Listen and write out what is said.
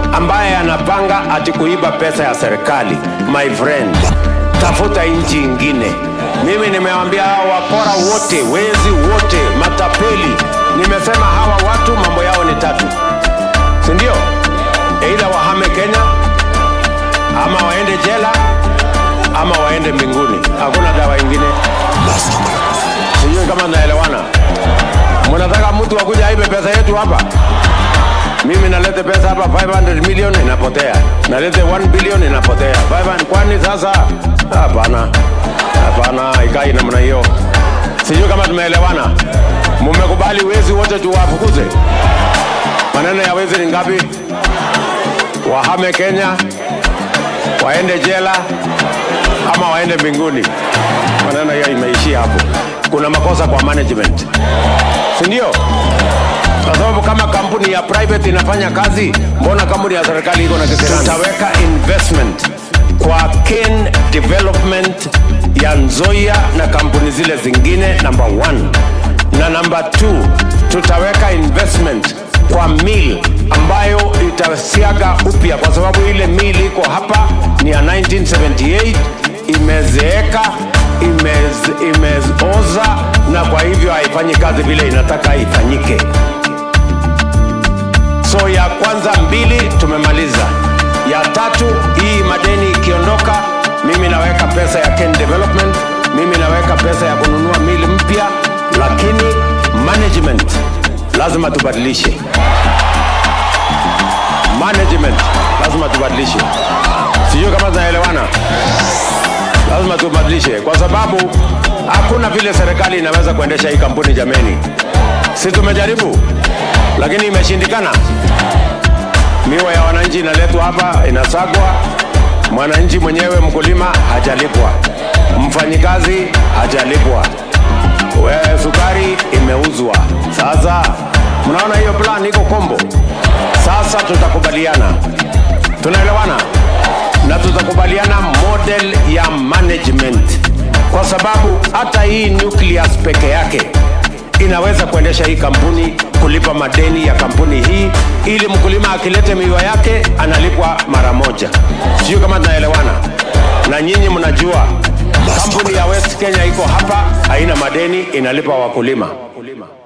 ambaye anapanga ati kuiba pesa ya serikali, my friend, tafuta nchi ingine. Mimi nimewambia hawa wakora wote, wezi wote, matapeli, nimesema hawa watu mambo yao ni tatu, si ndio? Aidha wahame Kenya ama waende jela ama waende mbinguni. Hakuna dawa ingine. Sijui kama naelewana. Mnataka mtu akuja aibe pesa yetu hapa? Mimi nalete pesa hapa 500 million inapotea, nalete 1 billion inapotea. 500 kwani sasa? Hapana, hapana, ikai namna hiyo. Sijui kama tumeelewana. Mumekubali wezi wote tuwafukuze? Maneno ya wezi ni ngapi? Wahame Kenya, waende jela ama waende mbinguni. Maneno hiyo imeishia hapo. Kuna makosa kwa management, si ndio? Kwa sababu kama kampuni ya private inafanya kazi, mbona kampuni ya serikali iko na kisirani? Tutaweka investment kwa Ken Development ya Nzoia na kampuni zile zingine, number one, na number two, tutaweka investment kwa mill ambayo itasiaga upya, kwa sababu ile mill iko hapa ni ya 1978 imezeeka, imez, imeoza na kwa hivyo haifanyi kazi vile inataka ifanyike. So ya kwanza mbili tumemaliza, ya tatu hii madeni ikiondoka, mimi naweka pesa ya Ken Development, mimi naweka pesa ya kununua mili mpya, lakini management lazima tubadilishe management lazima tubadilishe. Sijui kama tunaelewana. Lazima tubadilishe, kwa sababu hakuna vile serikali inaweza kuendesha hii kampuni jameni. Si tumejaribu, lakini imeshindikana. Miwa ya wananchi inaletwa hapa, inasagwa. Mwananchi mwenyewe, mkulima hajalipwa, mfanyikazi hajalipwa, we sukari imeuzwa. Sasa mnaona hiyo plan iko kombo. Sasa tutakubaliana, tunaelewana na tutakubaliana model ya management, kwa sababu hata hii nucleus peke yake inaweza kuendesha hii kampuni, kulipa madeni ya kampuni hii, ili mkulima akilete miwa yake analipwa mara moja. Sijui kama tunaelewana, na nyinyi mnajua kampuni ya West Kenya iko hapa, haina madeni, inalipa wakulima.